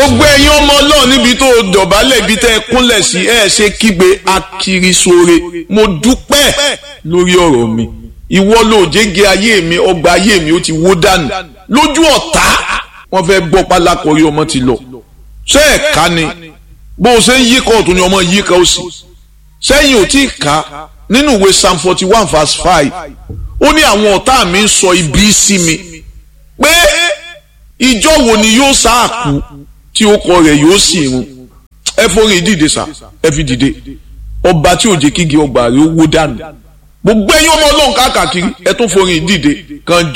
gbogbo ẹ̀yin ọmọ ọlọ́run níbi tó dọ̀bálẹ̀ ibi tẹ́ ẹ kúnlẹ̀ sí ẹ ṣe kígbe akirisore mo dúpẹ́ lórí ọ̀rọ̀ mi ìwọ ló jẹ́gẹ́ ayé mi ọgbà ayé mi ó ti wó dànù lójú ọ̀tá wọ́n fẹ́ gbọ́ pálákọ̀ọ́rí ọmọ ti lọ ṣé ẹ̀ ká ni bó o ṣe ń yí kọ́ ọ̀tún ni ọmọ yí ká ó sì sẹ́yìn ò tí ì ká nínú ìwé psalm forty one verse five ó ní àwọn ọ̀tá mi ń sọ ibi sí mi pé ìjọ wo ni yóò sáàkú tí ó kọ rẹ̀ yóò sì run ẹ forí dìde sá ẹ fi dìde ọba tí ò jẹ́ kígi ọgbà rẹ̀ ó wó dànù gbogbo ẹ̀yin ọmọ ọlọ́run káàkiri ẹ tún forí dìde kan